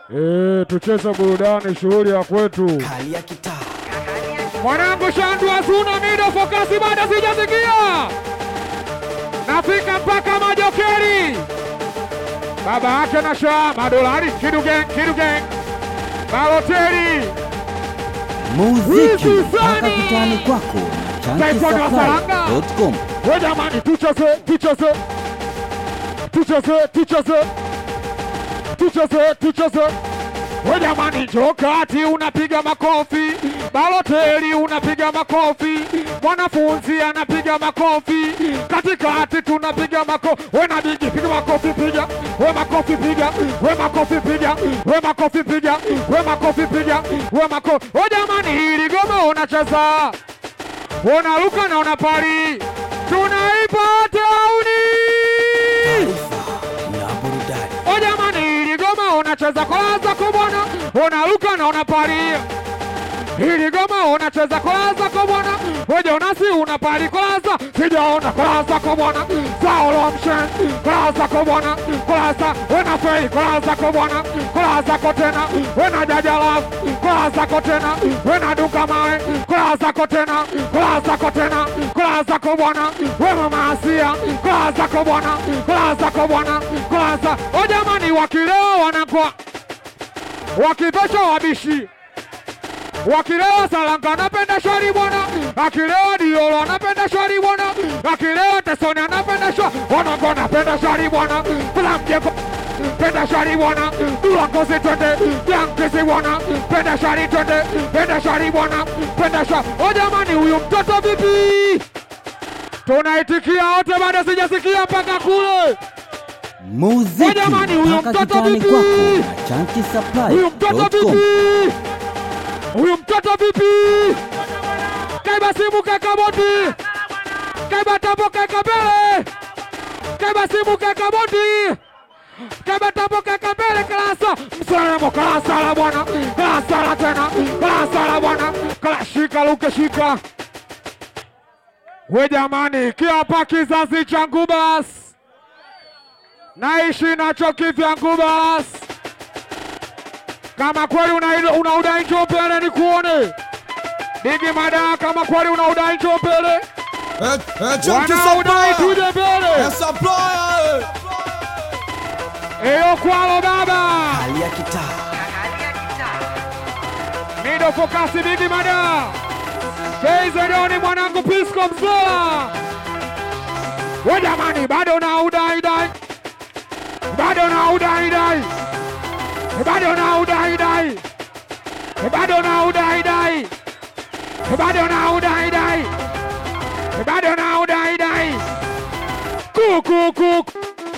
Eh, tucheze burudani, shughuli ya kwetu. Kali ya kitaa. Mwanangu Shandu Azuna Mido Fokasi bado sijasikia. Nafika mpaka Majokeri. Baba yake na shaa madolari Kidu Gang, Kidu Gang. Baloteri. Muziki Wizi mpaka fulani. kitani kwako na Taekwondo wa Saranga. chankisaplai.com. We jamani, tucheze, tucheze. Tucheze, tucheze. Tucheze, tucheze. We jamani, njoo kati unapiga makofi. Baloteli unapiga makofi. Mwanafunzi anapiga makofi. Katikati tunapiga makofi. We na bigi piga makofi piga. We makofi piga. We makofi piga. We makofi piga. We makofi piga. We makofi. We jamani, hili goma unacheza unaruka na unapari, tunaipa tauni. Taarifa na burudani. O jamani, ili goma unacheza kolaza kubwana, unaruka na unapari. Hili goma unacheza kolaza kubwana, wewe unasi unapari kolaza, sijaona kolaza kubwana. Saulo mshen, kolaza kubwana, kolaza, wena fei kolaza kubwana, kolaza kotena, wena jajala, kolaza kotena, wena duka mawe, kolaza kotena, kolaza kotena, kolaza kubwana, wewe maasia, kolaza kubwana, kolaza kubwana, kolaza. O jamani, wakilewa wanakuwa wakivesha wabishi wakilewa Salanga anapenda shwari bwana, akilewa Diolo anapenda shwari bwana, akilewa Tesoni anapenda shwari, wanangu anapenda shwari bwana, kula mjeko penda shwari bwana, dula ngozi twende, yankisi bwana, penda shwari twende, penda shwari bwana, penda shwari. O jamani, huyu mtoto vipi? Tunaitikia wote, bado sijasikia mpaka kule. Muziki jamani, huyo mpaka mtoto kitani vipi? kwako na Huyu mtoto chankisaplai.com. vipi? Huyu mtoto vipi? Kaiba simu kaka boti, kaiba tambo kaka mbele, kaiba simu kaka boti, kaiba tambo kaka mbele. Kalasa msalamo, kalasa la bwana, kalasa la tena, kalasa la bwana, kala shika luke shika. We jamani, kiapa kizazi changu basi, naishi nacho kivyangu basi kama kweli una, una udai njoo mbele ni kuone Digi Mada, kama kweli una udai njoo mbele, Eh, eh, Chunky wanaudai Supplier. tuje mbele. Eh, Supplier, eh. Eyo kwalo baba, Kali ya kitaa. Mido Fokasi, Digi Mada, Keizedoni mwanangu Pisco Mzola. We jamani, bado na udai dai, bado na udai dai, bado na udai dai, bado na udai dai, bado na udai dai, bado na udai dai. Kuku kuku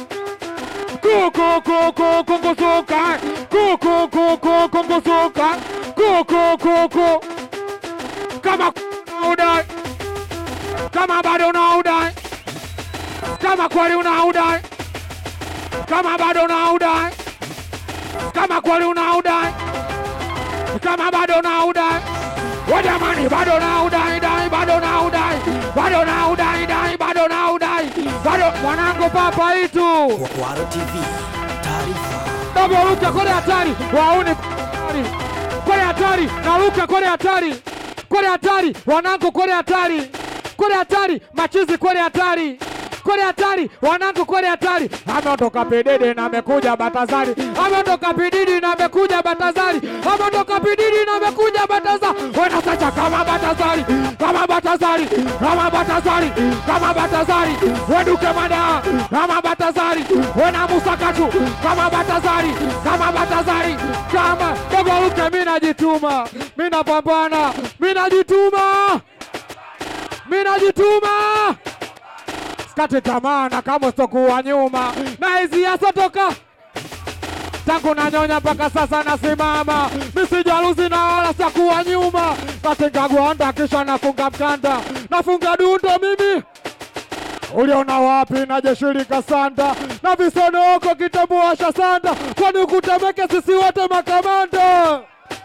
kuku kuku kungusuka kuku kuku kungusuka kuku kuku kama una udai kama bado una udai kama kweli una udai kama bado una udai kama kweli una udai kama bado una udai we jamani bado na udai dai bado na udai bado na udai dai bado na udai bado mwanangu papa itu Kwaro TV. Taarifa. navyoruka kole hatari waone hatari kole hatari naruka kole hatari kole hatari wanangu kole hatari kole hatari machizi kole hatari kole hatari wanangu kole hatari ameondoka pedede na amekuja batazari ameondoka pididi na amekuja batazari ameondoka pididi na amekuja batazari wenasacha kama batazari kama batazari kama batazari kama batazari weduke mada kama batazari wena musakatu kama batazari kama batazari kama dogoruke mi najituma mi napambana mi najituma mi najituma sikate tamaa na kama sitokuwa nyuma na hizi yasotoka tangu nanyonya mpaka sasa nasimama, misijaluzi na wala sakuwa nyuma. Katinga gwanda kisha nafunga mkanda, nafunga dundo mimi uliona wapi na jeshi likasanda na visonoko kitabuasha sanda, kwani ukutemeke sisi wote makamanda.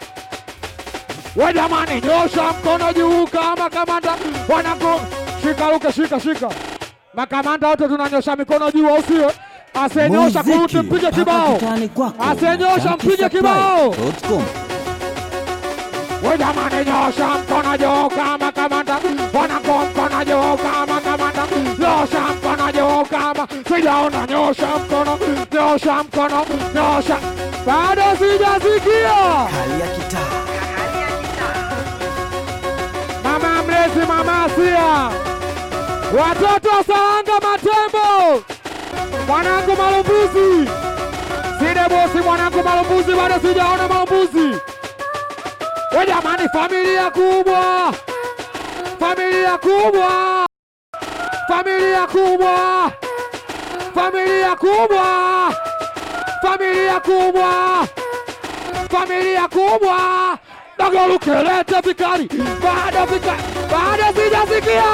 We jamani, nyosha mkono juu kama kamanda, wanangu shika luke, shika shika, makamanda wote tunanyosha mikono juu, au sio? Asiyenyosha kurudi Muziki mpige mpaka kibao. kitani kwako. Asiyenyosha Junkie mpige kibao. Supply.com. We jamani, nyosha mkono juu kama kamanda, wanako mkono juu kama kamanda, nyosha mkono juu kama sijaona, nyosha mkono, nyosha mkono, nyosha. Bado sijasikia Hali ya kitaa. mama mlezi, mama Asia, watoto wa Saranga Matembo, mwanangu Malumbuzi, side bosi, mwanangu Malumbuzi, bado sijaona Malumbuzi. We jamani, familia kubwa, familia kubwa, familia kubwa, familia kubwa, familia kubwa, familia kubwa. Dagoluke lete vikari, bado vikari, bado sijasikia.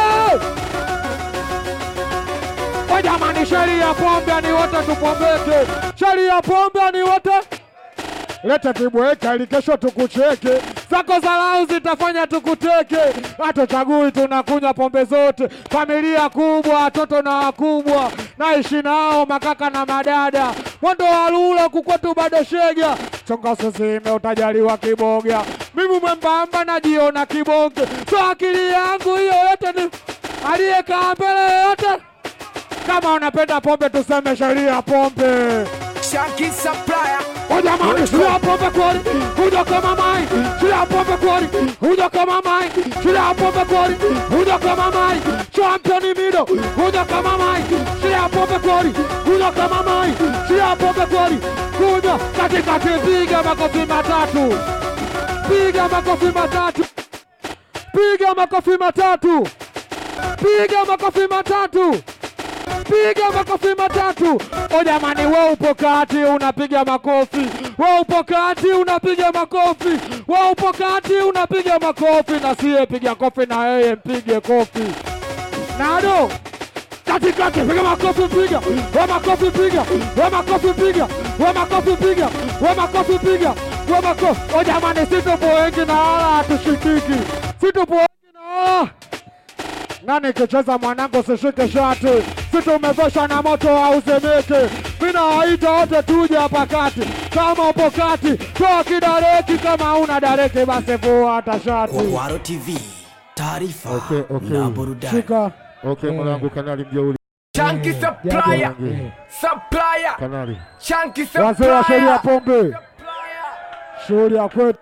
We jamani, sheria pombe ni wote tupombeke, sheria pombe ni wote leta tibweka ili kesho tukucheke, zako zalau zitafanya tukuteke. Hatuchagui, tunakunywa pombe zote, familia kubwa, watoto na wakubwa, naishi nao makaka na madada, mwendo wa lula kukwetu bado shega, chonga sisime utajaliwa kiboga, mimi mwembamba najiona kibonge, so akili yangu hiyo yote ni aliyekaa mbele yote. Kama unapenda pombe tuseme sheria pombe. Shanky Supplier. O jamani, shida pombe kweli, huja kama mai. Shida pombe kweli, huja kama mai. Shida pombe kweli, huja kama mai. Champion mido, huja kama mai. Shida pombe kweli, huja kama mai. Shida pombe kweli, huja katikati. Piga makofi matatu, piga makofi matatu, piga makofi matatu, piga makofi matatu piga makofi matatu. O jamani, we upo kati unapiga makofi, we upo kati unapiga makofi, we upo kati unapiga makofi, na siye piga kofi na yeye mpige kofi. Nado katikati, piga makofi, piga we makofi, piga we makofi, piga we makofi, piga we makofi, piga we makofi. O jamani, situpo wengi na wala hatushikiki, situpo wengi na wala nani kicheza mwanangu, sishike shati, si tumeveshwa na moto hauzemeke. Mina waita wote tuje hapa kati, kama upo kati toa kidareki, kama una dareki basi vua hata shati. Kwaro TV. Taarifa Okay, okay. na burudani. Shika Okay, mwanangu kanali mjeuli Shanky Supplier. Supplier. kanali Shanky wazee wa sheria Supplier. pombe, shughuli ya kwetu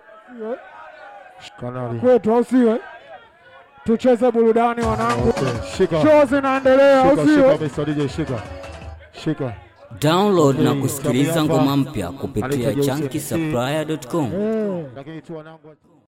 kanali. kwetu, au siwe? Tucheze burudani wanangu, Okay, shika show zinaendelea, au shika shika siwe? kabisa DJ shika shika. Download na Okay, kusikiliza Tabiafa ngoma mpya kupitia anaitwa Jose chunky MC. supplier.com. Eh. Lakini tu wanangu